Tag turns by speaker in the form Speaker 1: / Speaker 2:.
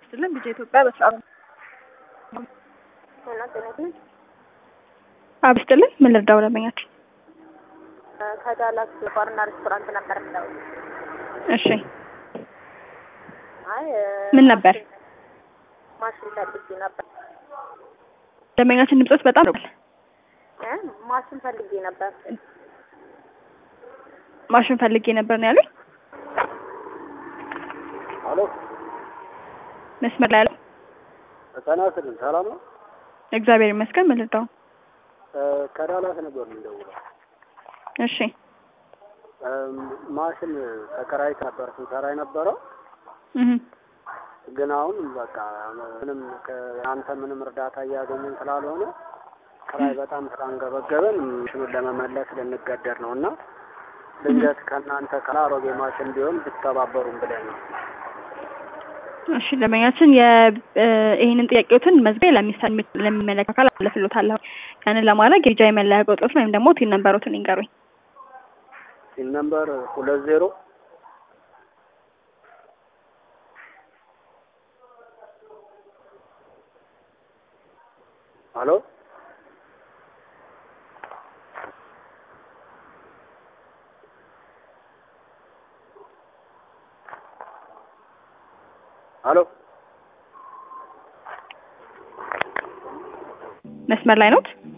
Speaker 1: ስትልን ቢጀ ኢትዮጵያ በሰዓቱ አብስትልን ምን ልርዳው ደንበኛችን?
Speaker 2: ከዳላስ ባርና ሬስቶራንት ነበር የምለው።
Speaker 1: እሺ
Speaker 2: አይ
Speaker 1: ምን ነበር?
Speaker 2: ማሽን ፈልጌ ነበር
Speaker 1: ደንበኛችን ድምጾት በጣም ነው።
Speaker 2: እ ማሽን ፈልጌ ነበር።
Speaker 1: ማሽን ፈልጌ ነበር ነው ያሉኝ።
Speaker 3: አሎ
Speaker 1: መስመር ላይ ያለው
Speaker 3: ጤና ይስጥልኝ። ሰላም ነው?
Speaker 1: እግዚአብሔር ይመስገን። ምን ልርዳው?
Speaker 3: እ ከዳላስ ነበር የምንደውለው።
Speaker 1: እሺ
Speaker 3: እም፣ ማሽን ተከራይት ነበር ስንሰራ የነበረው
Speaker 1: እህ
Speaker 3: ግን አሁን በቃ ምንም ከአንተ ምንም እርዳታ እያገኘን ስላልሆነ ክራይ በጣም ስላንገበገበን ማሽኑን ለመመለስ ልንገደድ ነው እና ድንገት ከእናንተ ከአሮጌ ማሽን ቢሆን ብትተባበሩን ብለን ነው።
Speaker 1: እሺ ደንበኛችን የ ይህንን ጥያቄዎትን መዝገብ ለሚሰል ለሚመለከት አካል አለፍሎታለሁ። ያንን ለማድረግ የጃ የመለያ ቁጥሮትን ወይም ደግሞ ቲን ነምበሮትን ይንገሩኝ።
Speaker 3: ሲል ነምበር ሁለት ዜሮ አሎ አሎ
Speaker 1: መስመር ላይ ኖት?